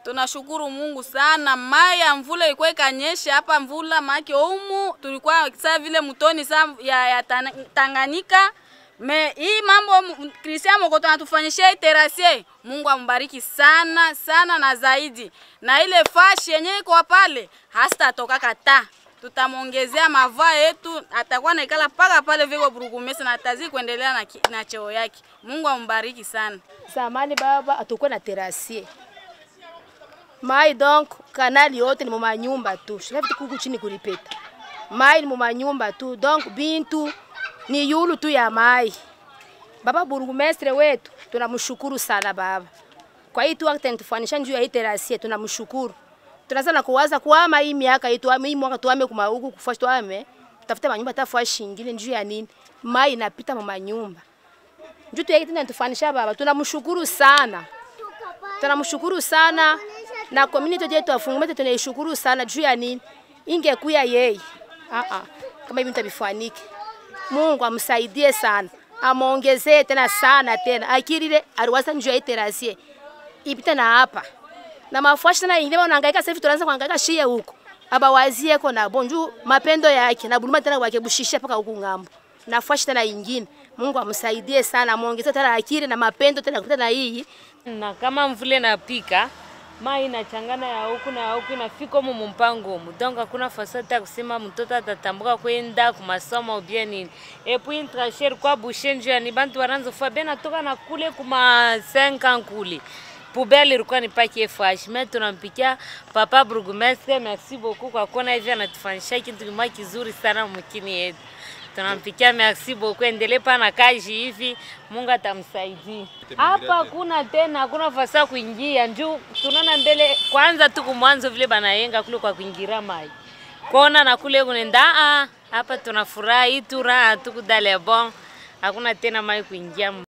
Tunashukuru Mungu sana, mai ya mvula ilikuwa ikanyesha hapa, mvula make umu tulikuwa saa vile mtoni saa ya, ya Tana- Tanganyika. Me hii mambo Christian Mokoto anatufanyishia hii terasie, Mungu ambariki sana sana na zaidi, na ile fashi yenyewe iko pale hasitatoka kata tutamwongezea mavaa yetu, atakuwa naikala paka pale viko burugumesi na atazidi kuendelea na, ki- na cheo yake. Mungu ambariki sana. Zamani baba atakuwa na terasie mai donc kanali yote ni mumanyumba tu shikavitu kuku chini kulipeta mai ni mumanyumba tu donc bintu ni yulu tu ya mai baba burugumestre wetu tunamshukuru sana baba kwa hii tu akitentufanisha njuu ya hii terasie tunamshukuru tunazana kuwaza kuama hii miaka hii tuame hii mwaka tuame kuma huku kufashi tuame tafute manyumba tafashi ingine njuu ya nini mai inapita mumanyumba njuu tu yake tena tufanisha baba tunamshukuru sana tunamshukuru sana na community yetu ya Fungumete tunaishukuru sana juu ya nini ingekuya yeye ah ah kama hivi mtabifaniki Mungu amsaidie sana amongezee tena sana tena akirire aliwaza njoo ya terasie ipite na hapa na mafuashi tena ingine wanahangaika sasa hivi tunaanza kuhangaika shie huko abawazie ko na bonju mapendo yake na buluma tena wake bushisha paka huku ngambo na fuashi tena ingine Mungu amsaidie sana amongezee tena akili na mapendo tena kupita na hii na kama mvule inapika mai inachangana ya huku na ya huku inafika humu mumpango humu donc hakuna fasati ya kusema mtoto atatambuka kwenda kumasomo ubie nini epui intrasher kwa bushe nju yani bantu waranza fa bena toka na kule kuma 5 ans kule poubelle ilikuwa ni paki fresh mais tunampikia papa burgomestre merci beaucoup kwa kuona hivi anatufanyisha kitu kimoja kizuri sana mkini yetu tunampikia merci beaucoup, endelee pana kazi hivi, Mungu atamsaidia. Hapa hakuna tena, hakuna fasa kuingia njuu, tunaona mbele kwanza tu kumwanzo vile banayenga kule kwa kuingira mai kona na kule kunenda ah, hapa tunafurahi tu raha tu kudale bon, hakuna tena mai kuingia